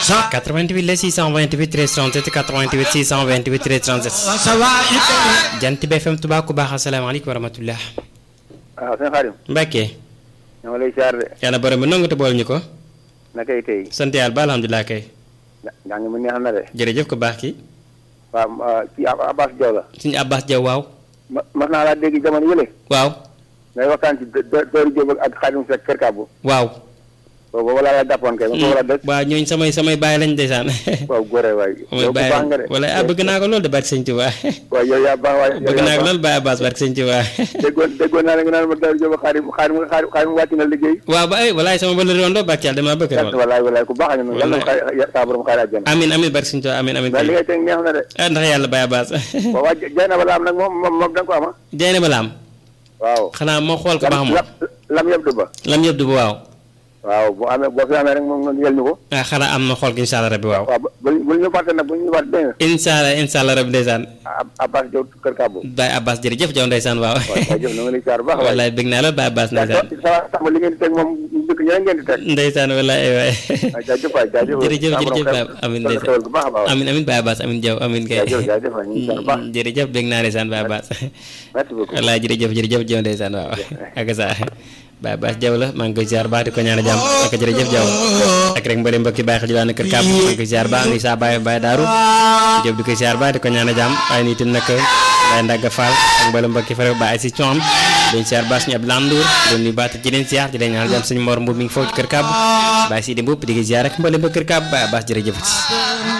88 la 628 13 37 88 628 13 37 Jant bi FM Touba ku baax asalaamaaleykum wa rahmatullah waaw sëñ Xaadim Mbacke ñoo ngi lay siyaar de yàlla borom bi nangu te bool ñu ko nakay tey sant yàlla ba alhamdulilah kay njàng mi neex na de jërëjëf ko baax ki waaw kii Abbas Diaw la suñu Abbas Diaw waaw ma mas naa laa dégg jamono yële waaw ngay waxtaan ci Dóoru Jóob ak Xaadim Sekk Kër Kàbbu waaw boobu wala la jàppoon kay ma foofu la des waaw ñooñ samay samay bàyyi lañ ndeysaan waaw góore waay samay yow ku baax nga de bàyyi wala ah bëgg naa ko loolu de barke sëñ Tuubaa waaw yow yaa baax waay yow bëgg yaa naa ko baax. loolu Baye Abbas barke sëñ Tuubaa déggoon déggoon naa ne nga naan ma Dóoru Jóob ak Xaadim Xaadim Xaadim Xaadim wàcc na liggéey waaw ba ay walaay sama bële rondo barke yàlla damaa bëgg sant walaay walaay ku baax nga noonu yàlla na ko xaar saa borom xaar àjjana amin amin barke sëñ Tuubaa amin amin mais li ngay teg neex na de ah ndax yàlla Baye Abbas waaw waa jay na bala am nag moom moom moom da nga ko ama jeyne ba laam waaw xanaa moo xool ko baax moom lam lam yëpp du ba lam yëpp du bu waaw waaw bu amee boo fi amee rek moom nga yel ñu ko ah xanaa am na xool gi incha allah rabbi waaw waaw bu bu ñu fàtte nag bu ñu fàtte dégg nga incha allah incha allah rabbi ndeysaan Ab- Abbas Diaw kër Kàbbu Baye Abbas jërëjëf Jaw ndeysaan waaw waaw waaw jëf na nga lay siyaar bu baax waay wallaay bëgg naa lool Baye Abbas yaa ndeysaan sa sa li ngeen di teg moom dëkk ñeneen ngeen di teg ndeysaan wallaay ay waay waaw jaajëf waay jaajëf jërëjëf Saa borom jërëjëf xew- Baye amin xewal ndeysaan bu baax a baax amin amin Baye Abbas amin Jaw amin kay jaajëf jaajëf waay ñu ngi siyaar bu baax jërëjëf bëgg naa ndeysaan Baye Abbas merci beaucoup wallaay jërëjëf jërëjëf Jaw ndeysaan waaw ak sa Baye Abbas Jaw la maa ngi koy ziar baax di ko ñaan jàmm ak jërëjëf Jaw ak rek mbëri mbokki Baye xel jilaan kër kàpp maa ngi koy ziar baax ngi saa Baye Baye Daaru Jóob di koy ziar baax di ko ñaan jàmm waaye nii itam nag Baye Ndagga Fall ak mbëri mbokki fere Baye si coom dañ ziar baax suñu ab landour doon nuyu baat ci leen ziar di leen ñaan jàmm suñu mor mbuub mi ngi foofu ci kër kàbb Baye Sidi Mbuub di ko ziar ak mbëri mbokki kër kàbb Baye Abbas jërëjëf